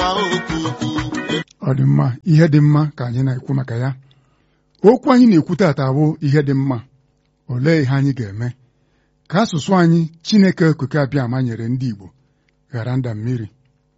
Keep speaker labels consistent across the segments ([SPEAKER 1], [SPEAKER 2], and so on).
[SPEAKER 1] okuku
[SPEAKER 2] ọ dị mma ihe dị mma ka anyị na-ekwu maka ya okwu anyị na-ekwu tata bụ ihe dị mma olee ihe anyị ga-eme ka asụsụ anyị Chineke okike abịa ma nyere ndị Igbo ghara nda mmiri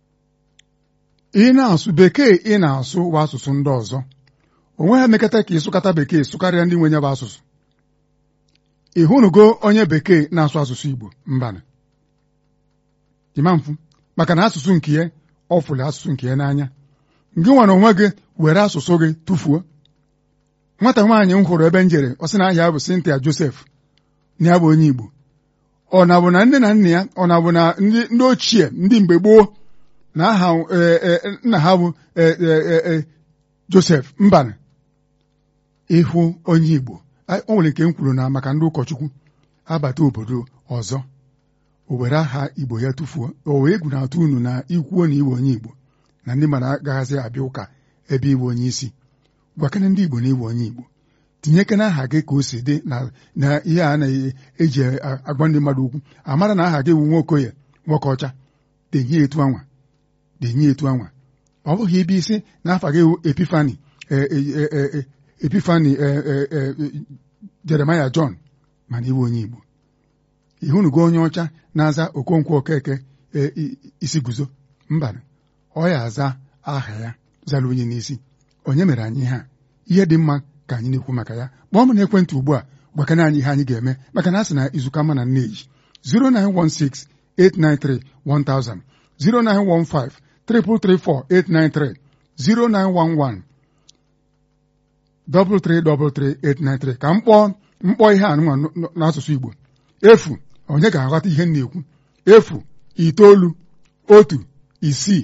[SPEAKER 2] ị na-asụ bekee ị na-asụ bụ asụsụ ndị ọzọ o nweghị emekata ka ịsụkata bekee sụkarịa ndị nwe ya bụ asụsụ ị hụnugo onye bekee na-asụ asụsụ Igbo mbana ịma mfu maka na asụsụ nke ya ọ fụrụ asụsụ nke ya n'anya gị nwere onwe gị were asụsụ gị tụfuo nwata nwaanyị m hụrụ ebe m jere ọ sị na ahịa bụ Cynthia Joseph na ya bụ onye Igbo ọ na bụ na nne na nna ya ọ na bụ na ndị ndị ochie ndị mgbe gboo na aha nna ha bụ Joseph mbana ịhụ onye Igbo o nwere nke m kwuru na maka ndị ụkọchukwu abata obodo ọzọ o were aha Igbo ya tụfuo o wee egwu na-atụ unu na ikwuo na iwe onye Igbo na ndị mmadụ agaghịzị abịa ụka ebe iwe onye isi gwakene ndị Igbo na iwe onye Igbo tinyekena aha gị ka o si dị na ihe a na-eji agwa ndị mmadụ okwu amara na aha gị wu nwokoye nwoke ọcha denye etu anwa denye etu anwa ọ bụghị ibe isi na afa gị Epifani Epifani Jeremaya John mana iwe onye Igbo ịhụnugo onye ọcha na-aza Okonkwo Okeke isi guzo mba ọ ya aza aha ya zara onye n'isi onye mere anyị ihe a ihe dị mma ka anyị na-ekwu maka ya kpọọ m n'ekwentị ugbu a gwakana anyị ihe anyị ga-eme maka na a sị na izuka ma na nneji 09168931000 0915 334 0911 333 ka m kpọọ mkpọ ihe a nwa n'asụsụ Igbo efu onye ga-aghọta ihe m na-ekwu efu itoolu otu isii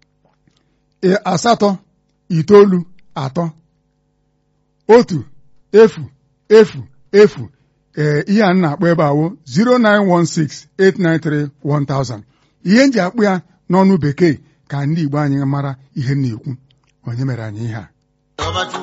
[SPEAKER 2] asatọ itoolu atọ otu efu efu efu ee ihe a na-akpọ ebe awo 09168931000 ihe m ji akpụ ya n'ọnụ bekee ka ndị Igbo anyị mara ihe m na-ekwu onye mere anyị ihe a